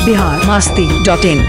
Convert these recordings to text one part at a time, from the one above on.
Bihar Masti dot in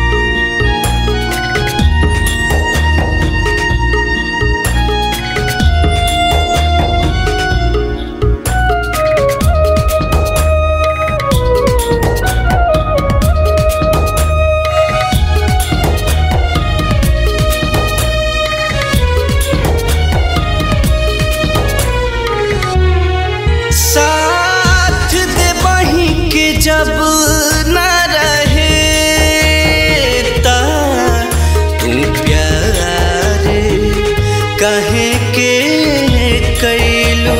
साथ दे बही के जब न रहे ता तू प्यार कहे के कैलू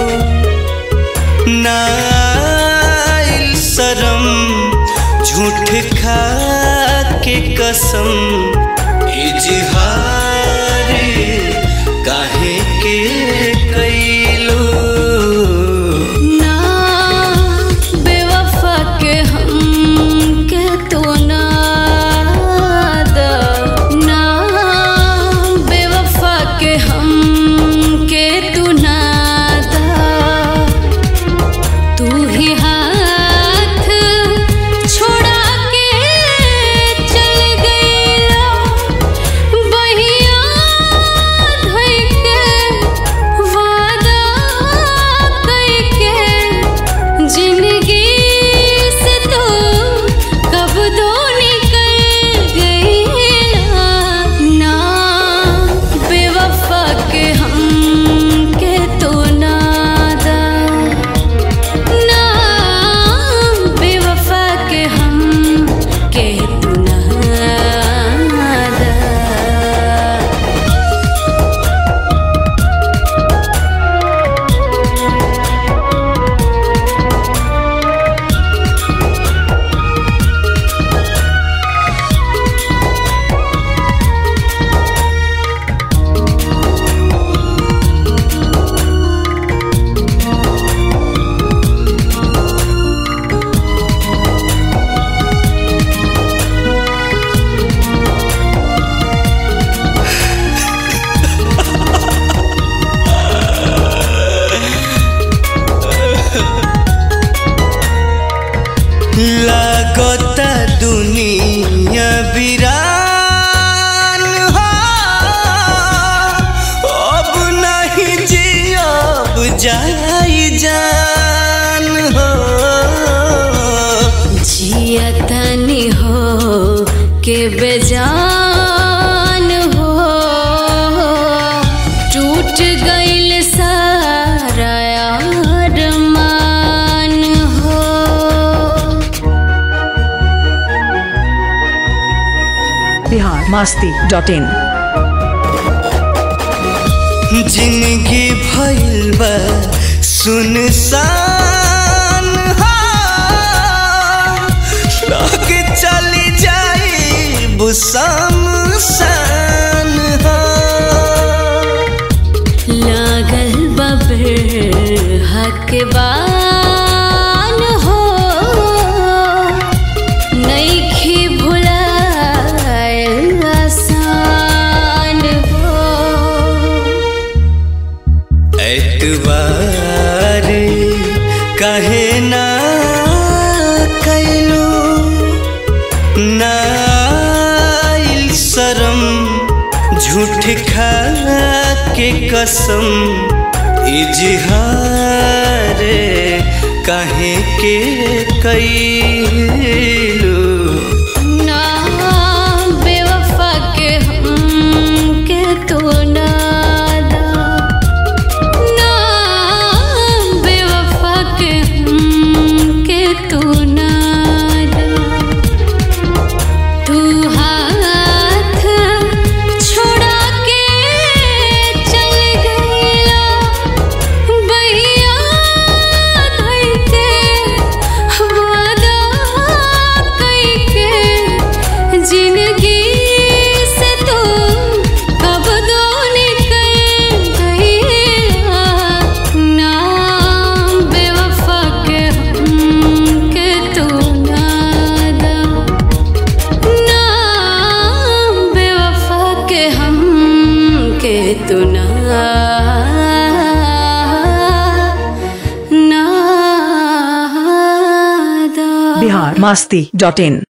नाइल शरम झूठ खा के कसम इजहार काहे के कैलू ना बेवफा के हम के तो ना दा ना बेवफा के हम के तू ना दा तू ही हाथ छोड़ा के चल गईला बहिया धइ के वादा कइके जिंदगी से तू कब दो निकल गईला ना बेवफा के हम के तो ना दा ना बेवफा के हम के तू ना दा लागता दुनिया वीरान हो अब नहीं जियब जाई जान हो जियतनी हो के बेजान हो टूट गइल सारा अरमान हो बिहार मास्ती डॉट इन जिंदगी भइल बा सुनसान हो लग चली जाई बुसमसान हो लागल बबर हक बान हो नइखे भुलाएल आसान हो एतबार कहे ना कैलू नाइल शरम झूठ खा के कसम इजहार कहे के कैलू ना बेवफा के हम के तो ना दा ना बेवफा के हम के तो ना दा तू हाथ छोड़ा के चल गईला बहिया धइ के वादा कइके जिंदगी से तू कब दो निकल गईला ना बेवफा के हम के तू ना दा ना बेवफा के हम के तू ना ना दा बिहार मास्ती डॉट इन